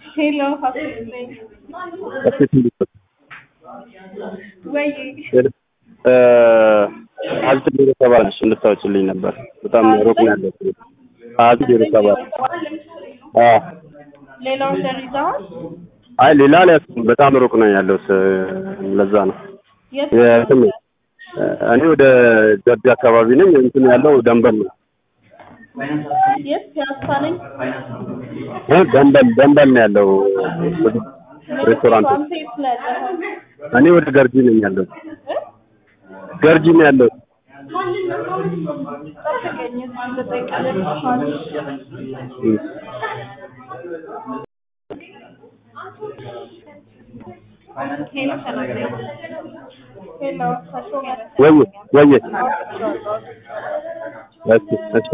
ሄሎ ሀሴት ነኝ። ሀሴት እንዴት ነሽ? ወይ ሀብት ዜሮ ሰባት ነሽ እንድታወጪልኝ ነበር። በጣም ሩቅ ነው ያለው። ሀብት ዜሮ ሰባት አዎ። ሌላ ኦርደር ይዘዋል? አይ ሌላ አልያዝኩም። በጣም ሩቅ ነው ያለው። ለዛ ነው የት የእንትን እኔ ወደ ገርጂ አካባቢ ነኝ። እንትን ያለው ደንበል ነው። የት ፒያሳ ነኝ። እ ደንበል ደንበል ነው ያለው ሬስቶራንቱ። አንተ የት ነው ያለኸው? እኔ ወደ ገርጂ ነኝ ያለው። እ? ገርጂ ነው ያለው። ጠብቀኝ እስኪ ልጠይቅልሽ። ሄሎ ሰላም ነኝ። ሄሎ ተሾመ ወይ ወይ እሺ እሺ